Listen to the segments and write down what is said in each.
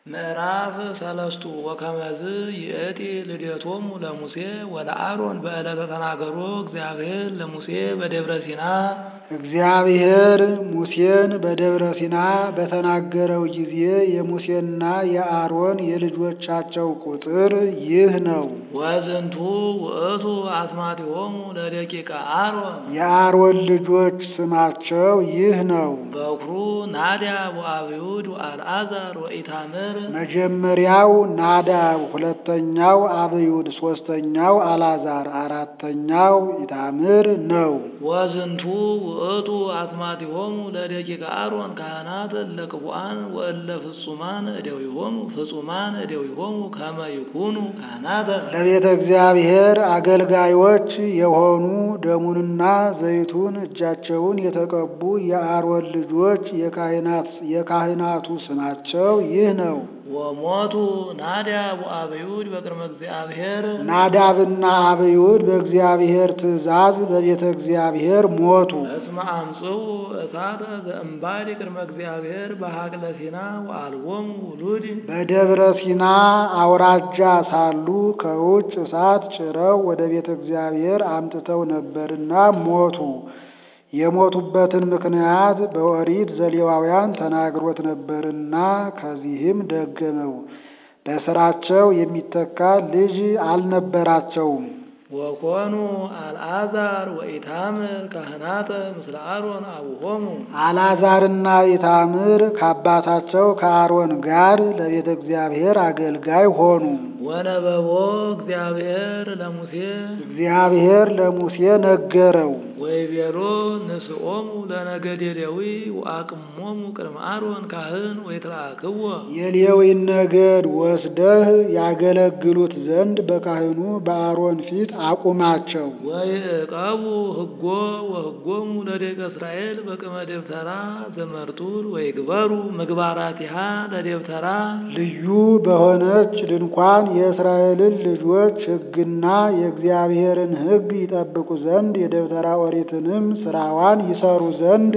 ምዕራፍ ሰለስቱ ወከመዝ ይእቲ ልደቶሙ ለሙሴ ወለአሮን በዕለተ ተናገሮ እግዚአብሔር ለሙሴ በደብረ ሲና እግዚአብሔር ሙሴን በደብረ ሲና በተናገረው ጊዜ የሙሴና የአሮን የልጆቻቸው ቁጥር ይህ ነው። ወዝንቱ ውእቱ አስማቲሆሙ ለደቂቀ አሮን የአሮን ልጆች ስማቸው ይህ ነው። በኩሩ ናዲያ ወአብዩድ ወአልዓዛር ወኢታምር መጀመሪያው ናዳብ፣ ሁለተኛው አብዩድ፣ ሶስተኛው አላዛር፣ አራተኛው ኢታምር ነው። ወዝንቱ ውእቱ አስማቲሆሙ ለደቂቀ አሮን ካህናት እለ ቅቡአን ወእለ ፍጹማን እደዊሆሙ ፍጹማን እደዊሆሙ ከመ ይኩኑ ካህናተ ለቤተ እግዚአብሔር አገልጋዮች የሆኑ ደሙንና ዘይቱን እጃቸውን የተቀቡ የአሮን ልጆች የካህናት የካህናቱ ስማቸው ይህ ነው። ወሞቱ ናዲያ ወአብዩድ በቅድመ እግዚአብሔር ናዳብና አብዩድ በእግዚአብሔር ትእዛዝ በቤተ እግዚአብሔር ሞቱ። እስመ አምጽኡ እሳተ ዘእምባዲ ቅድመ እግዚአብሔር በሀቅለ ሲና ወአልቦሙ ውሉድ በደብረ ሲና አውራጃ ሳሉ ከውጭ እሳት ጭረው ወደ ቤተ እግዚአብሔር አምጥተው ነበርና ሞቱ። የሞቱበትን ምክንያት በኦሪት ዘሌዋውያን ተናግሮት ነበርና ከዚህም ደገመው። በስራቸው የሚተካ ልጅ አልነበራቸውም። ወኮኑ አልዓዛር ወኢታምር ካህናተ ምስለ አሮን አቡሆሙ አልዓዛርና ኢታምር ከአባታቸው ከአሮን ጋር ለቤተ እግዚአብሔር አገልጋይ ሆኑ። ወነበቦ እግዚአብሔር ለሙሴ እግዚአብሔር ለሙሴ ነገረው። ወይቤሎ ንስኦሙ ለነገደ ሌዊ ወአቅሞሙ ቅድመ አሮን ካህን ወይትራክዎ የሌዊን ነገድ ወስደህ ያገለግሉት ዘንድ በካህኑ በአሮን ፊት አቁማቸው። ወይዕቀቡ ሕጎ ወሕጎሙ ለደቂቀ እስራኤል በቅመ ደብተራ ዘመርጡል ወይግበሩ ምግባራቲሃ ለደብተራ ልዩ በሆነች ድንኳን የእስራኤልን ልጆች ሕግና የእግዚአብሔርን ሕግ ይጠብቁ ዘንድ የደብተራ ኦሪትንም ስራዋን ይሰሩ ዘንድ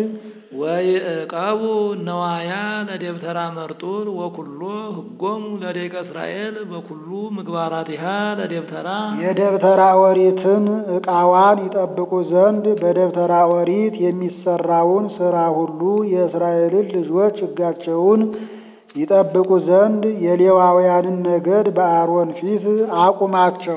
ወይዕቀቡ ነዋያ ለደብተራ መርጡል ወኩሎ ሕጎሙ ለደቂቀ እስራኤል በኩሉ ምግባራቲሃ ለደብተራ የደብተራ ኦሪትን ዕቃዋን ይጠብቁ ዘንድ በደብተራ ኦሪት የሚሰራውን ስራ ሁሉ የእስራኤልን ልጆች ሕጋቸውን ይጠብቁ ዘንድ የሌዋውያንን ነገድ በአሮን ፊት አቁማቸው።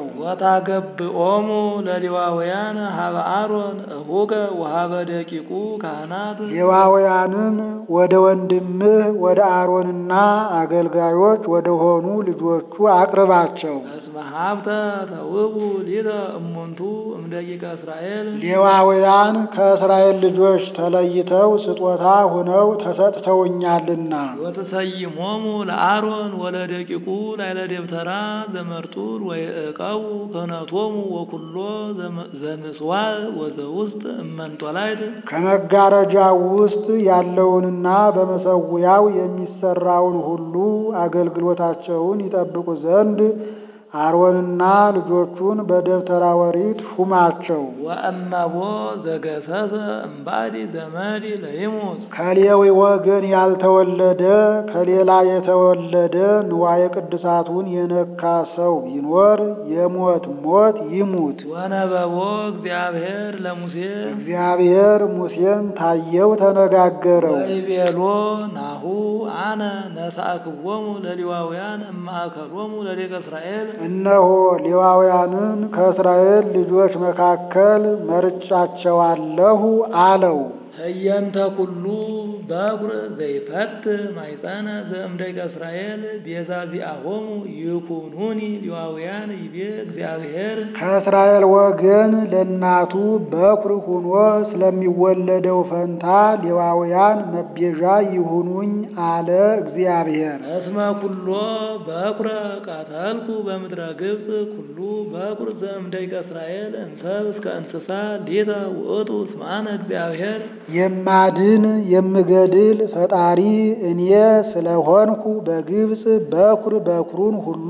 ወታገብኦሙ ለሌዋውያን ሀበ አሮን እሁከ ወሀበ ደቂቁ ካህናት ሌዋውያንን ወደ ወንድምህ ወደ አሮንና አገልጋዮች ወደ ሆኑ ልጆቹ አቅርባቸው። እስመ ሀብተ ተውቡ ሊተ እሙንቱ እምደቂቀ እስራኤል ሌዋውያን ከእስራኤል ልጆች ተለይተው ስጦታ ሆነው ተሰጥተውኛልና ወተሰይሞሙ ለአሮን ወለደቂቁ ላይለ ደብተራ ዘመርጡል ወይዕቀቡ ክህነቶሙ ወኩሎ ዘምስዋዕ ወዘውስጥ እመንጦላይት ከመጋረጃው ውስጥ ያለውንና በመሰዊያው የሚሰራውን ሁሉ አገልግሎታቸውን ይጠብቁ ዘንድ አሮንና ልጆቹን በደብተራ ኦሪት ሹማቸው። ወእመቦ ዘገሰሰ እምባዲ ዘመዲ ለይሙት ከሌዊ ወገን ያልተወለደ ከሌላ የተወለደ ንዋየ ቅድሳቱን የነካ ሰው ቢኖር የሞት ሞት ይሙት። ወነበቦ እግዚአብሔር ለሙሴ እግዚአብሔር ሙሴን ታየው፣ ተነጋገረው። ወይቤሎ ናሁ አነ ነሳእክዎሙ ለሌዋውያን እማእከሎሙ ለደቂቀ እስራኤል እነሆ ሌዋውያንን ከእስራኤል ልጆች መካከል መርጫቸዋለሁ አለው። ህየንተ ኩሉ በኩር ዘይፈት ማይፀነ ዘእምደቂቀ እስራኤል ቤዛ ዚአሆሙ ይኩኑኒ ሌዋውያን ይቤ እግዚአብሔር ከእስራኤል ወገን ለእናቱ በኩር ሆኖ ስለሚወለደው ፈንታ ሌዋውያን መቤዣ ይሁኑኝ አለ እግዚአብሔር። እስመ ኩሎ በኩረ ቀተልኩ በምድረ ግብፅ ኩሉ በኩር ዘእምደቂቀ እስራኤል እንሰብ እስከ እንስሳ ሊተ ውእቱ እስማነ እግዚአብሔር የማድን የምገድል ፈጣሪ እኔ ስለሆንኩ በግብፅ በኩር በኩሩን ሁሉ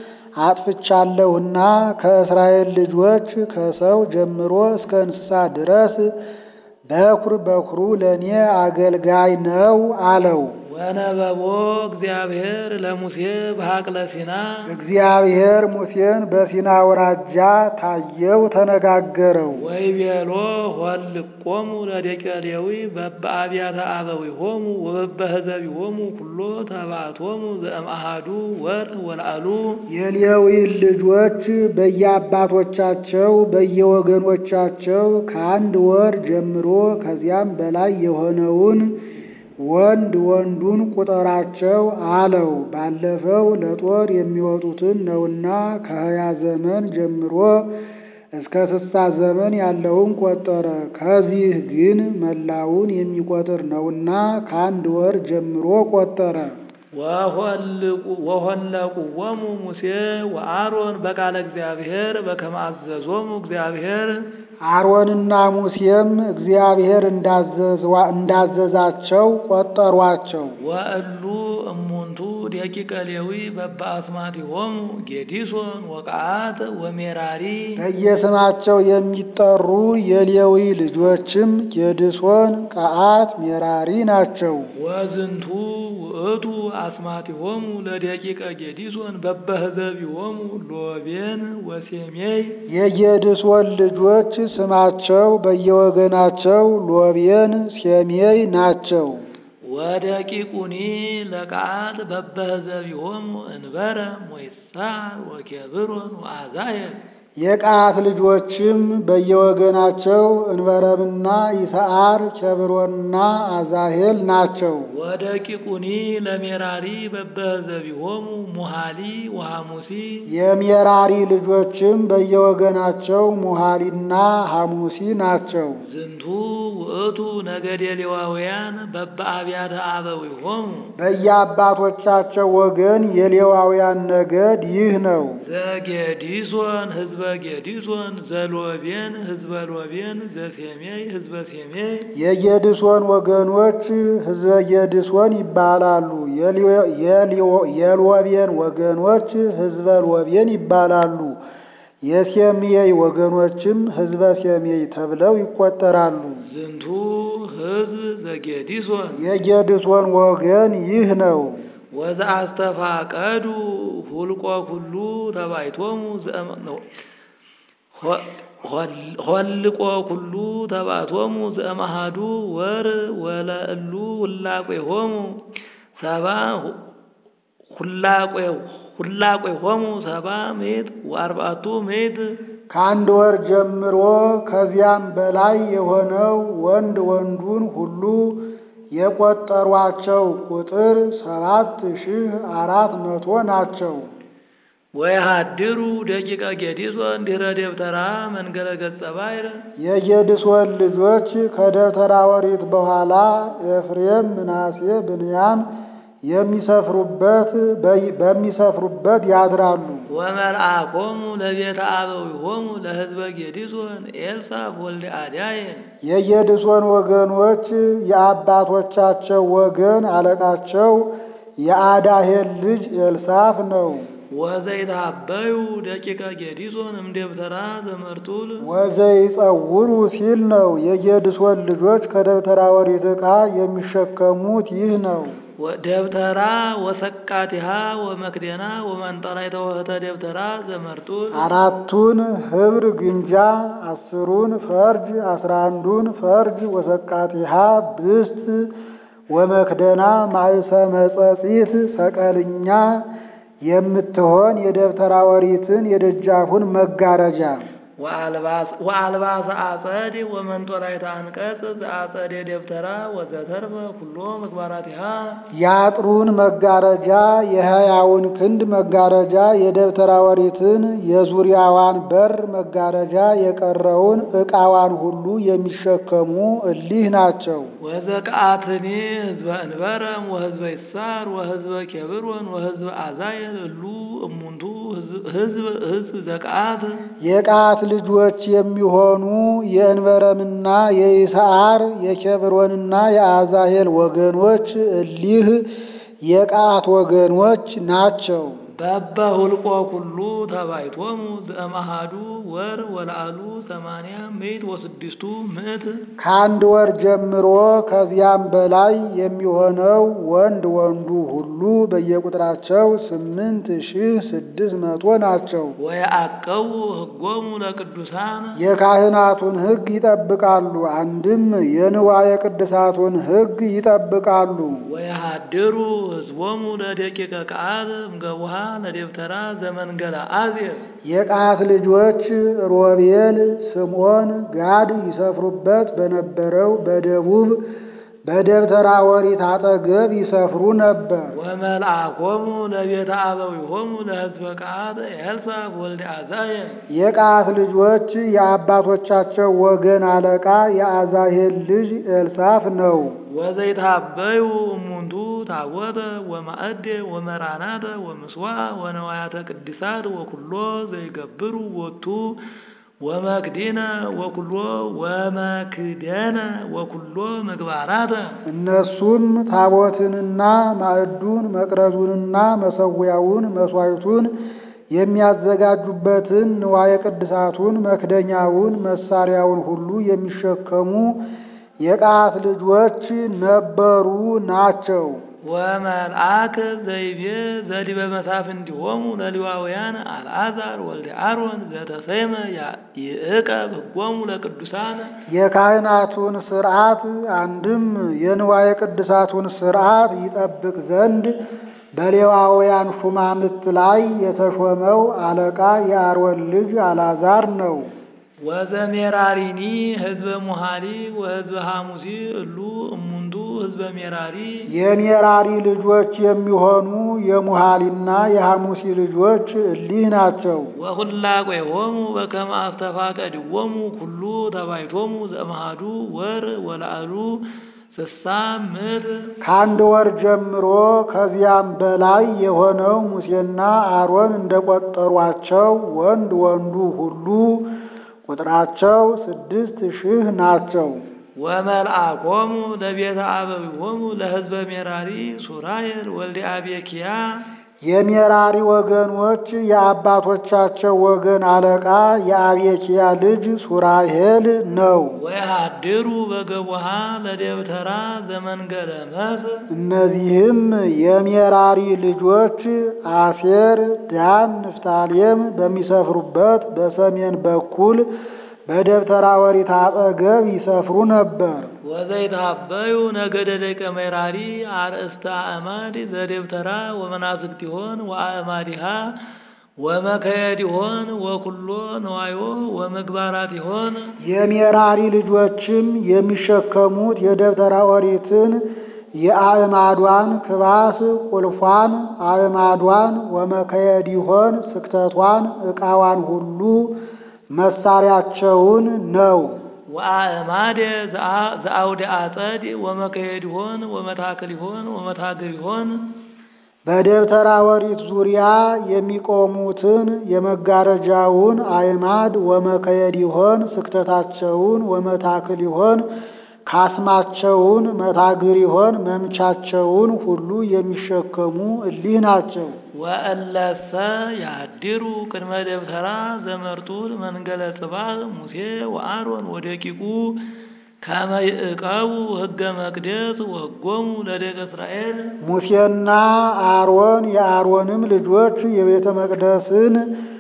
አጥፍቻለሁና ከእስራኤል ልጆች ከሰው ጀምሮ እስከ እንስሳ ድረስ በኩር በኩሩ ለእኔ አገልጋይ ነው አለው። ወነበቦ እግዚአብሔር ለሙሴ በሀቅለ ሲና እግዚአብሔር ሙሴን በሲና አውራጃ ታየው፣ ተነጋገረው። ወይቤሎ ሆልቆሙ ለደቂቀ ሌዊ በበአብያተ አበዊሆሙ ወበበህዘቢሆሙ ኩሎ ተባዕቶሙ ዘእምአሃዱ ወር ወላዕሉ የሌዊን ልጆች በየአባቶቻቸው በየወገኖቻቸው ከአንድ ወር ጀምሮ ከዚያም በላይ የሆነውን ወንድ ወንዱን ቁጠራቸው አለው። ባለፈው ለጦር የሚወጡትን ነውና ከሀያ ዘመን ጀምሮ እስከ ስልሳ ዘመን ያለውን ቆጠረ። ከዚህ ግን መላውን የሚቆጥር ነውና ከአንድ ወር ጀምሮ ቆጠረ። ወሆለቁዎሙ ሙሴ ወአሮን በቃለ እግዚአብሔር በከመ አዘዞሙ እግዚአብሔር አሮንና ሙሴም እግዚአብሔር እንዳዘዛቸው ቆጠሯቸው። ወእሉ እሙንቱ ደቂቀ ሌዊ በበአስማቲሆሙ ጌዲሶን ወቀዓት ወሜራሪ በየስማቸው የሚጠሩ የሌዊ ልጆችም ጌድሶን፣ ቀዓት፣ ሜራሪ ናቸው። ወዝንቱ ውእቱ አስማቲሆሙ ለደቂቀ ጌዲሶን በበህዘቢሆሙ ሎቤን ወሴሜይ የጌድሶን ልጆች ስማቸው በየወገናቸው ሎቤን፣ ሴሜይ ናቸው። ወደቂቁኒ ለቀዓት በበህዘቢሆሙ እንበረ ሞይሳር ወኬብሮን ወአዛየል የቀዓት ልጆችም በየወገናቸው እንበረምና ይስዓር፣ ኬብሮንና አዛሄል ናቸው። ወደቂቁኒ ለሜራሪ በበህዘቢሆሙ ሙሃሊ ወሐሙሲ የሜራሪ ልጆችም በየወገናቸው ሙሃሊና ሐሙሲ ናቸው። ዝንቱ ውእቱ ነገደ ሌዋውያን በበአብያተ አበዊሆሙ በየአባቶቻቸው ወገን የሌዋውያን ነገድ ይህ ነው። ዘጌዲሶን ህዝበ ጌዲሶን ዘሎቤን ህዝበ ሎቤን ዘሴሜይ ህዝበ ሴሜይ የጌድሶን ወገኖች ህዝበ ጌድሶን ይባላሉ። የሎቤን ወገኖች ህዝበ ሎቤን ይባላሉ። የሴሜይ ወገኖችም ህዝበ ሴሜይ ተብለው ይቆጠራሉ። ዝንቱ ህዝብ ዘጌዲሶን የጌድሶን ወገን ይህ ነው። ወዘአስተፋቀዱ ሁልቆ ኩሉ ተባይቶሙ ሆልቆ ኩሉ ተባቶሙ ዘእምአሃዱ ወር ወለእሉ ሁላቄሆሙ ሰባ ሁላቄሆሙ ሰባ ምዕት ወአርባዕቱ ምዕት ከአንድ ወር ጀምሮ ከዚያም በላይ የሆነው ወንድ ወንዱን ሁሉ የቆጠሯቸው ቁጥር ሰባት ሺህ አራት መቶ ናቸው። ወየሃድሩ ደቂቀ ጌዲሶን ድኅረ ደብተራ መንገለ ገጸ ባሕር የጌድሶን ልጆች ከደብተራ ኦሪት በኋላ ኤፍሬም፣ ምናሴ፣ ብንያም የሚሰፍሩበት በሚሰፍሩበት ያድራሉ። ወመልአኮሙ ለቤተ አበዊሆሙ ለሕዝበ ጌዲሶን ኤልሳፍ ወልደ አዳየን የጌድሶን ወገኖች የአባቶቻቸው ወገን አለቃቸው የአዳሄል ልጅ ኤልሳፍ ነው። ወዘይታበዩ ደቂቀ ጌዲሶን እምደብተራ ዘመርጡል ወዘይጸውሩ ሲል ነው። የጌድሶን ልጆች ከደብተራ ኦሪት ዕቃ የሚሸከሙት ይህ ነው። ደብተራ ወሰቃቲሃ ወመክደና ወመንጠራ የተወህተ ደብተራ ዘመርጡል አራቱን ህብር ግንጃ፣ አስሩን ፈርጅ፣ አስራ አንዱን ፈርጅ ወሰቃቲሃ ብስት ወመክደና ማእሰ መጸጺት ሰቀልኛ የምትሆን የደብተራ ኦሪትን የደጃፉን መጋረጃ ወአልባሰ አጸድ ወመንጦላይተ አንቀጽ ዘአጸደ ደብተራ ወዘተርፈ ኩሎ ምግባራቲሃ የአጥሩን መጋረጃ የሀያውን ክንድ መጋረጃ የደብተራ ኦሪትን የዙሪያዋን በር መጋረጃ የቀረውን ዕቃዋን ሁሉ የሚሸከሙ እሊህ ናቸው። ወዘቀአትኒ ህዝበ እንበረም ወህዝበ ይሳር ወህዝበ ኬብሮን ወህዝበ አዛየል እሉ እሙንቱ ህዝብ ህዝብ ዘቀአት የቀዓት ልጆች የሚሆኑ የእንበረምና የይስዓር የኬብሮንና የአዛሄል ወገኖች እሊህ የቀዓት ወገኖች ናቸው። በበሁልቆ ኩሉ ተባይቶሙ ዘእምአሐዱ ወር ወለአሉ ሰማንያ ምዕት ወስድስቱ ምዕት ከአንድ ወር ጀምሮ ከዚያም በላይ የሚሆነው ወንድ ወንዱ ሁሉ በየቁጥራቸው ስምንት ሺህ ስድስት መቶ ናቸው። ወየዐቀቡ ሕጎሙ ለቅዱሳን የካህናቱን ሕግ ይጠብቃሉ። አንድም የንዋየ ቅድሳቱን ሕግ ይጠብቃሉ። ወየሃድሩ ሕዝቦሙ ለደቂቀ ቃል እምገቡሃ ለደብተራ ዘመንገለ አዜብ የቀዓት ልጆች ሮቤል፣ ስምዖን፣ ጋድ ይሰፍሩበት በነበረው በደቡብ በደብተራ ኦሪት አጠገብ ይሰፍሩ ነበር። ወመልአኮሙ ለቤተ አበዊሆሙ ለሕዝበ ቃል ኤልሳፍ ወልደ አዛሄል የቀዓት ልጆች የአባቶቻቸው ወገን አለቃ የአዛሄል ልጅ ኤልሳፍ ነው። ወዘይታበዩ እሙንቱ ታቦተ ወማእደ ወመራናተ ወምስዋዕ ወነዋያተ ቅድሳት ወኩሎ ዘይገብሩ ወቱ ወመክዲነ ወኩሎ ወመክደነ ወኩሎ ምግባራተ እነሱም ታቦትንና ማዕዱን መቅረዙንና መሰዊያውን መሥዋዕቱን የሚያዘጋጁበትን ንዋየ ቅድሳቱን መክደኛውን መሳሪያውን ሁሉ የሚሸከሙ የቀዓት ልጆች ነበሩ ናቸው። ወመልአክ ዘይቤ ዘዲበ መሳፍንቲሆሙ ለሌዋውያን አልዓዛር ወልደ አሮን ዘተሰይመ ይዕቀብ ሕጎሙ ለቅዱሳን የካህናቱን ሥርዓት አንድም የንዋየ ቅድሳቱን ሥርዓት ይጠብቅ ዘንድ በሌዋውያን ሹማምት ላይ የተሾመው አለቃ የአሮን ልጅ አልዓዛር ነው። ወዘሜራሪኒ ህዝበ ሙሃሊ ወህዝበ ሐሙሲ እሉ እሙንቱ ህዝበ ሜራሪ የሜራሪ ልጆች የሚሆኑ የሙሃሊና የሐሙሲ ልጆች እሊህ ናቸው። ወሁላቆሆሙ በከመ አስተፋቀድዎሙ ኩሉ ተባይቶሙ ዘእምአሐዱ ወር ወለአሉ ስሳ ምዕት ከአንድ ወር ጀምሮ ከዚያም በላይ የሆነው ሙሴና አሮን እንደቆጠሯቸው ወንድ ወንዱ ሁሉ ቁጥራቸው ስድስት ሺህ ናቸው። ወመልአኮሙ ለቤተ አበዊሆሙ ለህዝበ ሜራሪ ሱራየል ወልደ አቤኪያ የሜራሪ ወገኖች የአባቶቻቸው ወገን አለቃ የአቤኪያ ልጅ ሱራሄል ነው። ወየሃድሩ በገቡሃ ለደብተራ ዘመንገለ መስ እነዚህም የሜራሪ ልጆች አሴር፣ ዳን፣ ንፍታሌም በሚሰፍሩበት በሰሜን በኩል በደብተራ ኦሪት አጠገብ ይሰፍሩ ነበር። ወዘይታበዩ ነገደ ደቀ ሜራሪ አርእስተ አእማድ ዘደብተራ ወመናፍቅቲሆን ወአእማዲሃ ወመከየዲሆን ወኩሎ ነዋዮ ወምግባራቲሆን የሜራሪ ልጆችም የሚሸከሙት የደብተራ ኦሪትን የአእማዷን ክባስ ቁልፏን፣ አእማዷን ወመከየዲሆን ስክተቷን፣ ዕቃዋን ሁሉ መሳሪያቸውን ነው። ወአእማደ ዘአውደ አጸድ ወመከየዲሆን ወመታክሊሆን ወመታግቢሆን በደብተራ ኦሪት ዙሪያ የሚቆሙትን የመጋረጃውን አዕማድ ወመከየዲሆን ስክተታቸውን ወመታክሊሆን ካስማቸውን መታግሪሆን መምቻቸውን ሁሉ የሚሸከሙ እሊህ ናቸው። ወእለሰ ያድሩ ቅድመ ደብተራ ዘመርጡል መንገለ ጽባህ ሙሴ ወአሮን ወደቂቁ ከመ ይዕቀቡ ሕገ መቅደስ ወሕጎሙ ለደቀ እስራኤል ሙሴና አሮን የአሮንም ልጆች የቤተ መቅደስን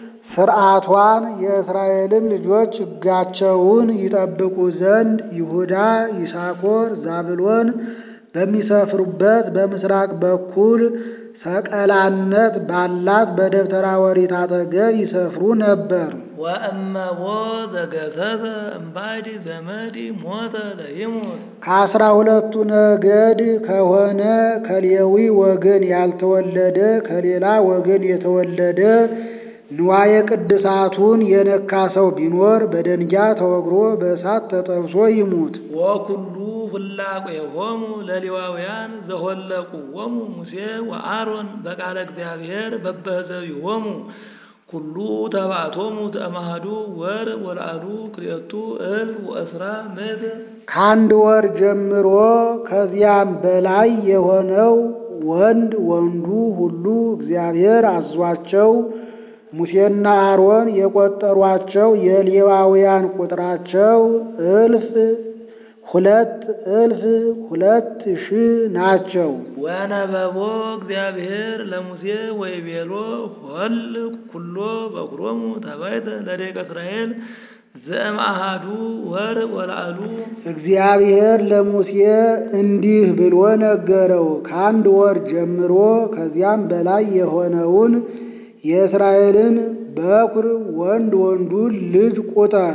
ሥርዓቷን የእስራኤልም ልጆች ሕጋቸውን ይጠብቁ ዘንድ ይሁዳ፣ ይሳኮር፣ ዛብሎን በሚሰፍሩበት በምስራቅ በኩል ሰቀላነት ባላት በደብተራ ኦሪት አጠገብ ይሰፍሩ ነበር። ወእመቦ ዘገሰሰ እምባዲ ዘመዲ ሞተ ለይሙት ከአስራ ሁለቱ ነገድ ከሆነ ከሌዊ ወገን ያልተወለደ ከሌላ ወገን የተወለደ ንዋየ ቅድሳቱን የነካ ሰው ቢኖር በደንጊያ ተወግሮ በእሳት ተጠብሶ ይሙት። ወኩሉ ፍላቄሆሙ ለሌዋውያን ዘሆለቁዎሙ ሙሴ ወአሮን በቃለ እግዚአብሔር በበህዘቢሆሙ ኩሉ ተባዕቶሙ ዘእምአሐዱ ወር ወለአሉ ክልኤቱ እልፍ ወእስራ ምዕት ከአንድ ወር ጀምሮ ከዚያም በላይ የሆነው ወንድ ወንዱ ሁሉ እግዚአብሔር አዟቸው ሙሴና አሮን የቆጠሯቸው የሌዋውያን ቁጥራቸው እልፍ ሁለት እልፍ ሁለት ሺህ ናቸው። ወነበቦ እግዚአብሔር ለሙሴ ወይቤሎ ሆል ኩሎ በኩሮሙ ተባይተ ለደቂቀ እስራኤል ዘእምአሃዱ ወር ወላዕሉ እግዚአብሔር ለሙሴ እንዲህ ብሎ ነገረው። ከአንድ ወር ጀምሮ ከዚያም በላይ የሆነውን የእስራኤልን በኩር ወንድ ወንዱን ልጅ ቁጠር።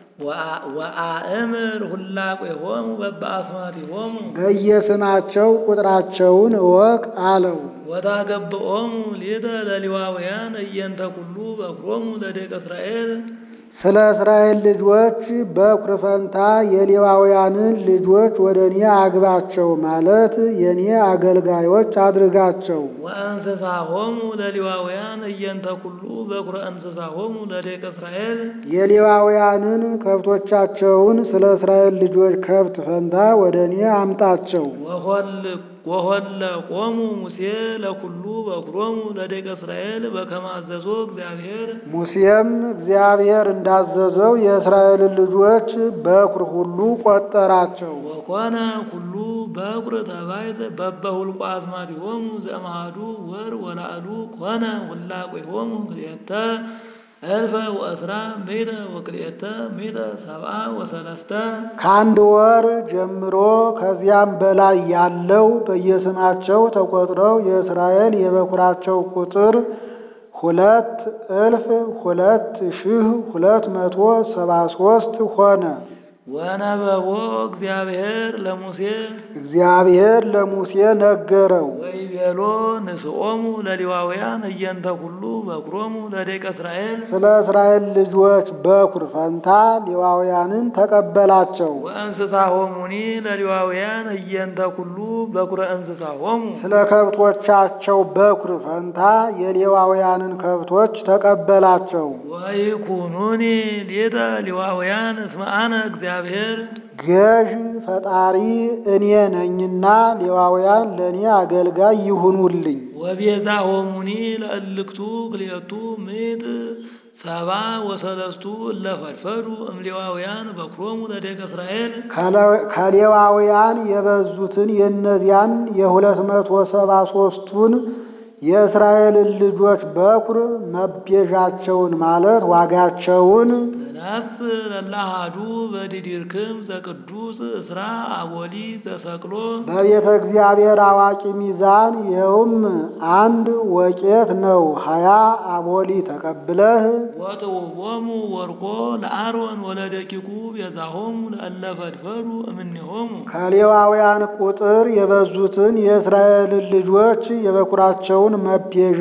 ወአእምር ሁላቄሆሙ በበአስማቲሆሙ በየስማቸው ቁጥራቸውን እወቅ አለው። ወታገብኦሙ ሊተ ለሌዋውያን እየንተ ኩሉ በኩሮሙ ለደቂቀ እስራኤል ስለ እስራኤል ልጆች በኩር ፈንታ የሌዋውያንን ልጆች ወደ እኔ አግባቸው ማለት የእኔ አገልጋዮች አድርጋቸው። ወእንስሳሆሙ ለሌዋውያን እየንተ ኩሉ በኩረ እንስሳሆሙ ለደቂቀ እስራኤል የሌዋውያንን ከብቶቻቸውን ስለ እስራኤል ልጆች ከብት ፈንታ ወደ እኔ አምጣቸው። ወሆለ ቆሙ ሙሴ ለኩሉ በኩሮሙ ለደቂቀ እስራኤል በከመ አዘዞ እግዚአብሔር ሙሴም እግዚአብሔር እንዳዘዘው የእስራኤልን ልጆች በኩር ሁሉ ቆጠራቸው። ወኮነ ኩሉ በኩር ተባይተ በበሁልቆ አዝማዲሆሙ ዘእምአሐዱ ወር ወላዕሉ ኮነ ሁላቄሆሙ ክልኤተ እልፈ ወእስራ ምእተ ወክልኤተ ምእተ ሰብአ ወሰለስተ ከአንድ ወር ጀምሮ ከዚያም በላይ ያለው በየስማቸው ተቆጥረው የእስራኤል የበኩራቸው ቁጥር ሁለት እልፍ ሁለት ሺህ ሁለት መቶ ሰባ ሶስት ሆነ። ወነበቦ እግዚአብሔር ለሙሴ እግዚአብሔር ለሙሴ ነገረው። ወይቤሎ ንስኦሙ ለሌዋውያን እየንተ ኩሉ በኩሮሙ ለደቂቀ እስራኤል ስለ እስራኤል ልጆች በኩር ፈንታ ሌዋውያንን ተቀበላቸው። ወእንስሳሆሙኒ ለሌዋውያን እየንተ ኩሉ በኩረ እንስሳሆሙ ስለ ከብቶቻቸው በኩር ፈንታ የሌዋውያንን ከብቶች ተቀበላቸው። ወይኩኑኒ ሊተ ሌዋውያን እስመ አነ እግዚአብሔር ገዥ ፈጣሪ እኔ ነኝና ሌዋውያን ለእኔ አገልጋይ ይሁኑልኝ። ወቤዛሆሙኒ ለእልክቱ ክልኤቱ ምእት ሰባ ወሰለስቱ እለ ፈድፈዱ እምሌዋውያን በኩሮሙ ለደቂቀ እስራኤል ከሌዋውያን የበዙትን የእነዚያን የሁለት መቶ ሰባ ሶስቱን የእስራኤልን ልጆች በኩር መቤዣቸውን ማለት ዋጋቸውን ተነስ ለላሃዱ በዲዲርክም ዘቅዱስ እስራ አቦሊ ዘሰቅሎ በቤተ እግዚአብሔር አዋቂ ሚዛን ይኸውም አንድ ወቄት ነው። ሀያ አቦሊ ተቀብለህ ወጥውቦሙ ወርቆ ለአሮን ወለደቂቁ ቤዛሆሙ ለእለ ፈድፈዱ እምኔሆሙ ከሌዋውያን ቁጥር የበዙትን የእስራኤልን ልጆች የበኩራቸውን መቤዣ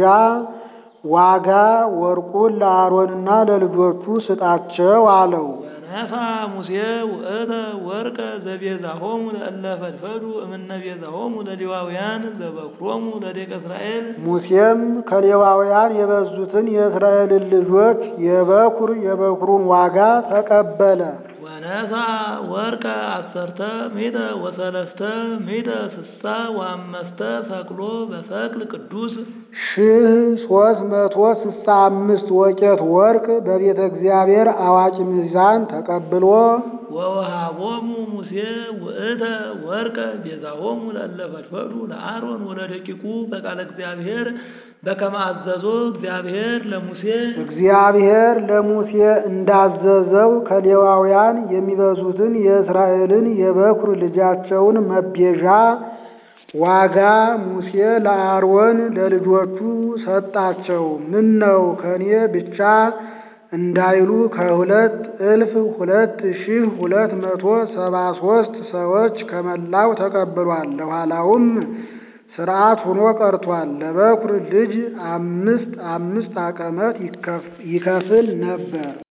ዋጋ ወርቁን ለአሮንና ለልጆቹ ስጣቸው አለው። ወነሳ ሙሴ ውእተ ወርቀ ዘቤዛሆሙ ለእለ ፈድፈዱ እምነ ቤዛሆሙ ለሌዋውያን ዘበኩሮሙ ለደቂቀ እስራኤል ሙሴም ከሌዋውያን የበዙትን የእስራኤልን ልጆች የበኩር የበኩሩን ዋጋ ተቀበለ። ወነሳ ወርቀ አሰርተ ሚተ ወሰለስተ ሚተ ስሳ ወአመስተ ሰቅሎ በሰቅል ቅዱስ ሺህ ሶስት መቶ ስልሳ አምስት ወቄት ወርቅ በቤተ እግዚአብሔር አዋቂ ሚዛን ተቀብሎ ወወሃቦሙ ሙሴ ውእተ ወርቀ ቤዛሆሙ ለእለ ፈድፈዱ ለአሮን ወለደቂቁ በቃለ እግዚአብሔር በከመ አዘዞ እግዚአብሔር ለሙሴ እግዚአብሔር ለሙሴ እንዳዘዘው ከሌዋውያን የሚበዙትን የእስራኤልን የበኩር ልጃቸውን መቤዣ ዋጋ ሙሴ ለአሮን ለልጆቹ ሰጣቸው። ምን ነው ከኔ ብቻ እንዳይሉ ከሁለት እልፍ ሁለት ሺህ ሁለት መቶ ሰባ ሶስት ሰዎች ከመላው ተቀብሏል። ለኋላውም ሥርዓት ሆኖ ቀርቷል። ለበኩር ልጅ አምስት አምስት አቀመት ይከፍል ነበር።